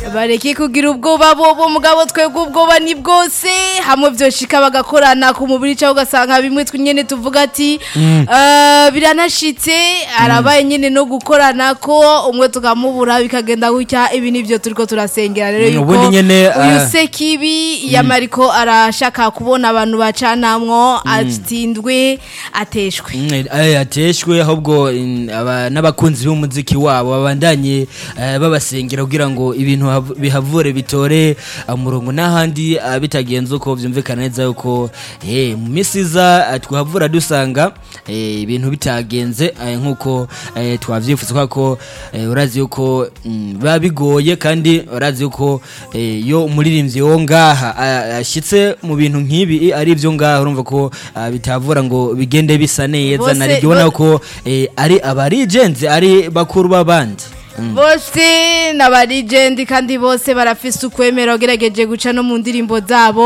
bareke kugira ubwoba bobo mugabo twebwe ubwoba ni bwose hamwe vyoshika bagakorana ku mubiri cyangwa ugasanga bimwe twe nyene tuvuga ati eh, biranashitse arabaye nyene no gukorana ko umwe tukamubura bikagenda gutya ibi nivyo turiko turasengera rero Mm, yuko ubundi nyene, uyu eh, sekibi yamariko arashaka kubona abantu bacanamwo atindwe ateshwe Mm, eh, ateshwe ahubwo in- aba- n'abakunzi b'umuziki wabo babandanye eh, babasengera kugira ngo ibintu hav- bihavure bitore eh, umurongo n'ahandi eh, bitagenze uko vyumvikana neza yuko eh, mu misi iza eh, twahavura dusanga eh, ibintu bitagenze eh, nk'uko eh, twavyifuza kubera ko eh, urazi yuko mm, biba bigoye kandi urazi yuko eh, iyo umuririmbyi wo ngaha ah, ashitse mu bintu nk'ibi ari ivyo ngaha urumva ko ah, bitavura ngo bigende bisa neza Bose- nari ubona ko eh, ari abarigenzi ari bakuru b'abandi Mm. bose n'abarigendi kandi bose barafise ukwemera ugerageje guca no mu ndirimbo zabo